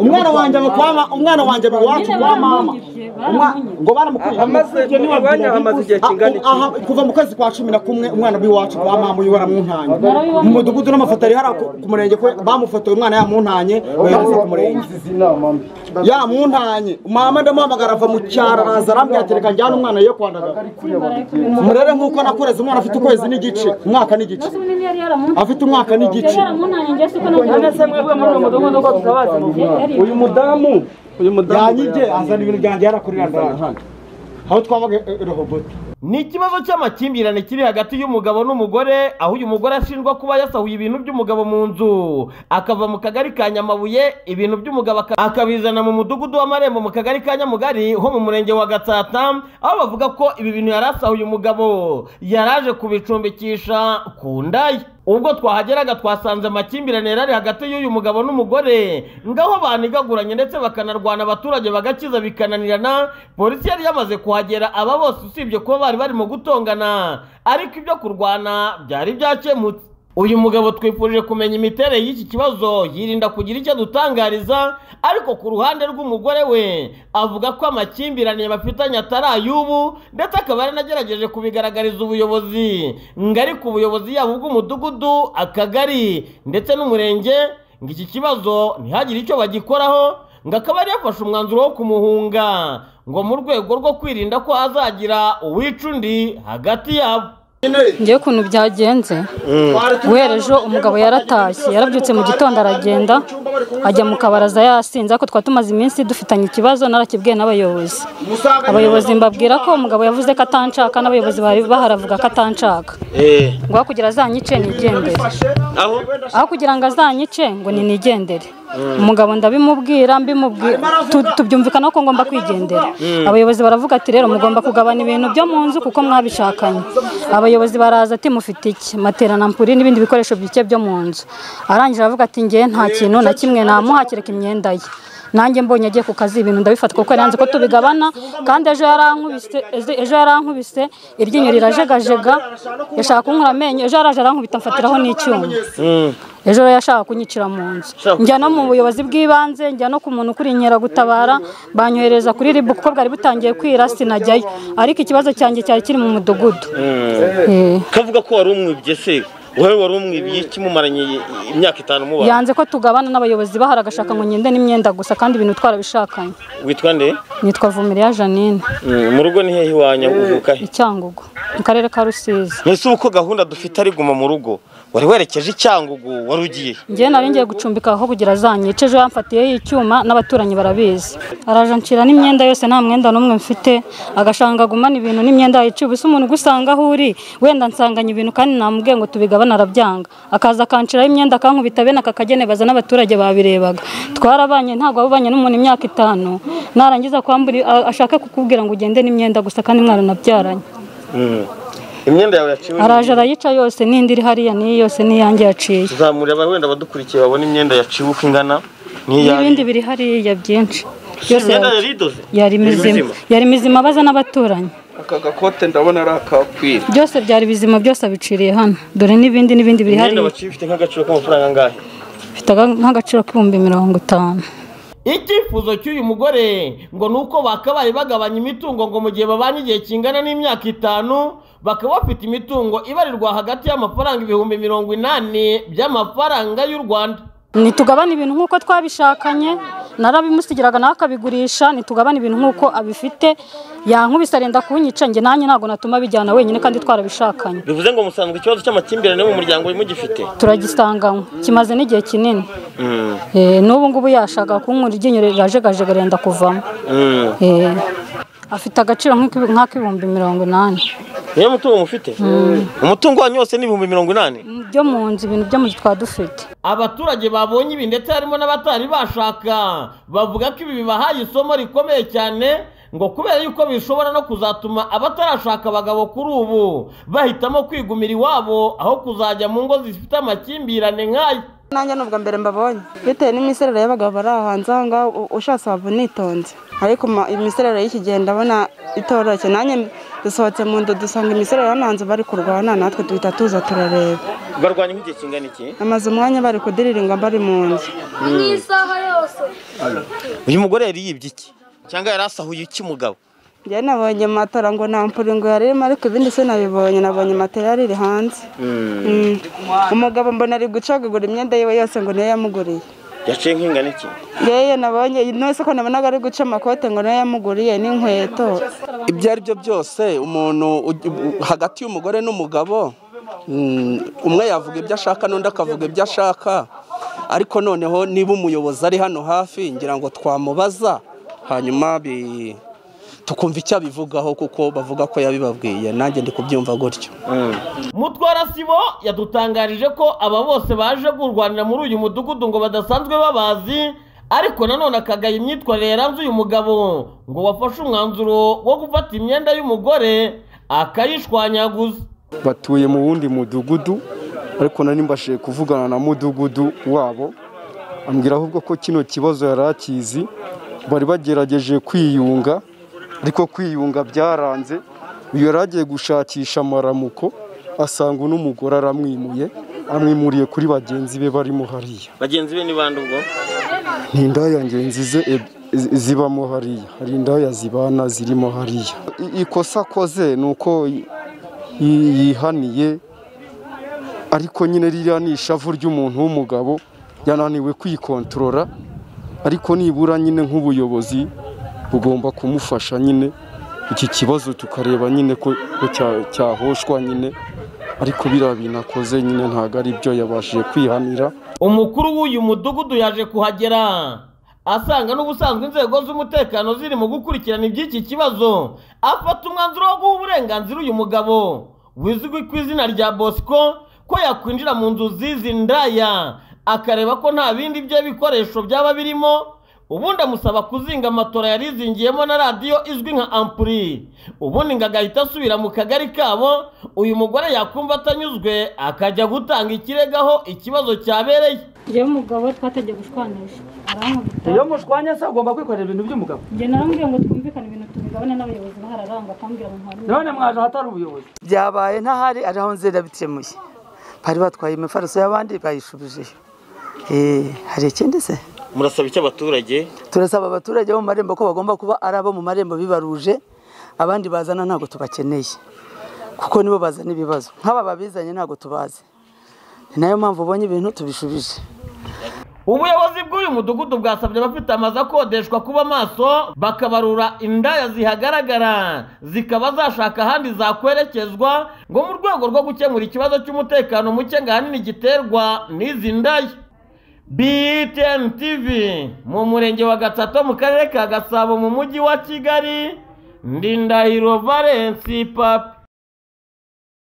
umwana wanjye amukwama umwana wanjye ari iwacu kwa mama Umwa- ngo baramukubye Amaze- baramukubye niba uyu mwanya bibi. amaze igihe kingana iki? Aha, kuva mu kwezi kwa cumi na kumwe umwana w'iwacu kwa mama uyu waramuntanye mu mudugudu n'amafoto ari hariya ku- ku murenge kwe bamufotoye umwana yamuntanye bayohereza ku murenge yamuntanye mama ndamuhamagara ava mu cyaro araza arambwira ati reka njyane umwana yo kwandagaza murere nk'uko nakureze umwana afite ukwezi n'igice umwaka n'igice afite umwaka n'igice uyu mudamu uyu mudamu yanyibye azana ibintu byanjye yarakurira ndaje hano aho twabaga i rehoboti ni ikibazo cy'amakimbirane kiri hagati y'umugabo n'umugore aho uyu mugore ashinjwa kuba yasahuye ibintu by'umugabo mu nzu akava mu kagari ka nyamabuye ibintu by'umugabo aka- akabizana mu mudugudu w'amarembo mu kagari ka nyamugari ho mu murenge wa gatsata aho bavuga ko ibi bintu yari asahuye umugabo yaraje kubicumbikisha ku nda ye ubwo twahageraga twasanze amakimbirane yari ari hagati y'uyu mugabo n'umugore ngaho banigaguranye ndetse bakanarwana abaturage bagakiza bikananirana polisi yari yamaze kuhagera aba bose usibye kuba bari barimo gutongana ariko ibyo kurwana byari byakemutse uyu mugabo twifurije kumenya imiterere y'iki kibazo yirinda kugira icyo adutangariza ariko ku ruhande rw'umugore we avuga ko amakimbirane bafitanye atari ay'ubu ndetse akaba yaranagerageje kubigaragariza ubuyobozi ngo ariko ubuyobozi yaba ubw'umudugudu akagari ndetse n'umurenge ngo iki kibazo ntihagire icyo bagikoraho ngo akaba yari yafashe umwanzuro wo kumuhunga ngo mu rwego rwo kwirinda ko hazagira uwica undi hagati yabo ngewe ukuntu byagenze guhera ejo umugabo yaratashye yarabyutse mu gitondo aragenda ajya mu kabaraza yasinze ariko twari tumaze iminsi dufitanye ikibazo narakibwiye n'abayobozi abayobozi mbabwira ko umugabo yavuze ko atanshaka n'abayobozi bari baharavuga ko atanshaka ngo aho kugira azanyice nigendere aho kugira ngo azanyice ngo ni nigendere umugabo ndabimubwira mbimubwira tu- tubyumvikana ko ngomba kwigendera abayobozi baravuga ati rero mugomba kugabana ibintu byo mu nzu kuko mwabishakanye abayobozi baraza ati mufite iki materana mpuri n'ibindi bikoresho bike byo mu nzu arangije aravuga ati ngewe nta kintu na kimwe namuha kereka imyenda ye nanjye mbonye agiye ku kazi ibintu ndabifata kuko yanze ko tubigabana kandi ejo yarankubise ejo- ejo yarankubise iryinyo rirajegajega yashaka kunkura amenyo ejo yaraje arankubita mfatiraho n'icyuma ejo rero yashaka kunyicira mu nzu njya no mu buyobozi bw'ibanze njya no ku muntu ukuri inkeragutabara banyohereza kuri ribu kuko bwari butangiye kwira sinajyayo ariko ikibazo cyanjye cyari kiri mu mudugudu Eh. kavuga ko wari umwibye se wowe wari umwibye iki mumaranye imyaka itanu muba yanze ko tugabana n'abayobozi bahari agashaka ngo ngende n'imyenda gusa kandi ibintu twarabishakanye witwa nde nitwa Vumiriya Janine Mm, mu rugo ni hehe iwanya uvuka he icyangugu mu karere ka rusizi ese ubu ko gahunda dufite ari guma mu rugo wari werekeje icyangugu wari ugiye he? njyewe nari ngiye gucumbika aho kugira azanyice ejo yamfatiyeho icyuma n'abaturanyi barabizi araje anshira n'imyenda yose nta mwenda n'umwe mfite agashanga agumana ibintu n'imyenda yaciye ubusa umuntu ugusanga aho uri wenda nsanganye ibintu kandi namubwiye ngo tubigabane arabyanga akaza akanshiraho imyenda akankubita bene aka kagene baza n'abaturage babirebaga twarabanye ntabwo wabanye n'umuntu imyaka itanu narangiza kwambura a- ashake kukubwira ngo ugende n'imyenda gusa kandi mwaranabyaranye Mm. imyenda yawe yaciwe araje arayica yose n'indi iri hariya niyi yose n'iyanjye yaciye tuzamureba wenda abadukurikiye babona imyenda yaciwe uko ingana n'ibindi n'iyawe biri hariya byinshi Si Byose imyenda yari- yari idoze yari mizima mizima. yari mizima abaza n'abaturanyi aka gakote ndabona ari akakwira byose byari bizima byose abiciriye hano dore n'ibindi n'ibindi biri imyenda hariya baciye ifite nk'agaciro k'amafaranga angahe bifite aga- nk'agaciro k'ibihumbi mirongo itanu icyifuzo cy'uyu mugore ngo ni uko bakabaye bagabanya imitungo ngo mu gihe babanye igihe kingana n'imyaka itanu bakaba bafite imitungo ibarirwa hagati y'amafaranga ibihumbi mirongo inani by'amafaranga y'u rwanda nitugabane ibintu nk'uko twabishakanye narabimusigiraga nawe akabigurisha nitugabane ibintu nk'uko abifite yankubise arenda kunyica njye nanjye ntabwo natuma bijyana wenyine kandi twarabishakanye bivuze ngo musanzwe ikibazo cy'amakimbirane mu muryango mugifite turagisanganywe kimaze n'igihe kinini Eh, n'ubu ngubu yashaka kunkura iryinyo rirajegajega arenda kuvamo Eh, afite agaciro nk'iki- nk'ak'ibihumbi mirongo inani niyo mutungo mufite umutungo wanyu wose ni ibihumbi mirongo inani byo mu nzu ibintu byo mu nzu twaba dufite abaturage babonye ibi ndetse harimo n'abatari bashaka bavuga ko ibi bibahaye isomo rikomeye cyane ngo kubera yuko bishobora no kuzatuma abatarashaka abagabo kuri ubu bahitamo kwigumira iwabo aho kuzajya mu ngo zifite amakimbirane nk'aya nanjye ni ubwa mbere mbabonye bitewe n'imiserere y'abagabo bari aho hanze aha ngaha u- ushatse waba unitonze ariko ma- imiserere y'iki gihe ndabona itoroshye nanjye dusohotse mu nzu dusanga imiserere hano hanze bari kurwana natwe duhita tuza turareba barwanya nk'igihe kingana iki amaze umwanya bari kudirirwa bari mu nzu uyu mugore yari yibye iki cyangwa yari asahuye iki mugabo njye nabonye matora ngo nta mpuringo yarimo ariko ibindi se nabibonye nabonye matera iri hanze Mm. umugabo mbona ari gucagagura imyenda yiwe yose ngo niyo yamuguriye yaciye nk'ingana iki yewe nabonye ino soko nabonaga ari guca amakote ngo niyo yamuguriye n'inkweto ibyo ari byo byose umuntu uj- u- hagati y'umugore n'umugabo mm, umwe yavuga ibyo ashaka n'undi akavuga ibyo ashaka ariko noneho niba umuyobozi ari hano hafi ngira ngo twamubaza hanyuma bi- tukumva icyo abivugaho kuko bavuga ko yabibabwiye nanjye ndi kubyumva gutyo mutwara sibo yadutangarije ko aba bose baje kurwanira muri uyu mudugudu ngo badasanzwe babazi ariko nanone akagaya imyitwarire yaranze uyu mugabo ngo wafashe umwanzuro wo gufata imyenda y'umugore akayishwanyaguza batuye mu wundi mudugudu ariko nari mbashije kuvugana na mudugudu wabo ambwira ahubwo ko kino kibazo yari akizi bari bagerageje kwiyunga ariko kwiyunga byaranze uyu yari agiye gushakisha amaramuko asanga uno mugore aramwimuye amwimuriye kuri bagenzi be barimo hariya bagenzi be ni bande ubwo ni indaya ngenzi ze eb- zi- zibamo hariya hari indaya zibana zirimo hariya I- ikosa akoze ni uko yi- yi- yihaniye ariko nyine ririya ni ishavu ry'umuntu w'umugabo yananiwe kwikontorora ariko nibura nyine nk'ubuyobozi bugomba kumufasha nyine iki kibazo tukareba nyine ko ko cya- cyahoshwa nyine ariko biriya bintu akoze nyine ntabwo ari byo yabashije kwihanira umukuru w'uyu mudugudu yaje kuhagera asanga n'ubusanzwe inzego z'umutekano ziri mu gukurikirana iby'iki kibazo afata umwanzuro wo guha uburenganzira uyu mugabo wizwi ku izina rya bosco ko yakwinjira mu nzu zizi ndaya akareba ko nta bindi bye bikoresho byaba birimo ubundi amusaba kuzinga amatora yari izingiyemo na radiyo izwi nka ampuri ubundi ngo agahita asubira mu kagari kabo uyu mugore yakumva atanyuzwe akajya gutanga ikirego aho ikibazo cyabereye njyewe umugabo twategeye gushwanisha arankubita iyo mushwanya se ugomba kwikorera ibintu by'umugabo njye narambwiye ngo twumvikane ibintu tubigabane n'abayobozi bahararanga akambwira ngo ntabwo none mwaje ahatari ubuyobozi byabaye ntahari ari aho nzira bitemuye bari batwaye imifariso y'abandi bayishubijeyo Eh, hari ikindi se murasaba iki abaturage turasaba abaturage bo mu marembo ko bagomba kuba ari abo mu marembo bibaruje abandi bazana ntabwo tubakeneye kuko nibo bazana ibibazo nk'aba babizanye ntabwo tubazi ni nayo mpamvu ubonye ibintu tubishubije ubuyobozi bw'uyu mudugudu bwasabye abafite amazu akodeshwa kuba maso bakabarura indaya zihagaragara zikaba zashaka ahandi zakwerekezwa ngo mu rwego rwo gukemura ikibazo cy'umutekano muke ngo ahanini giterwa n'izi ndaya btn tv mu murenge wa gatatu mu karere ka gasabo mu mujyi wa kigali ndindahiro valensi papi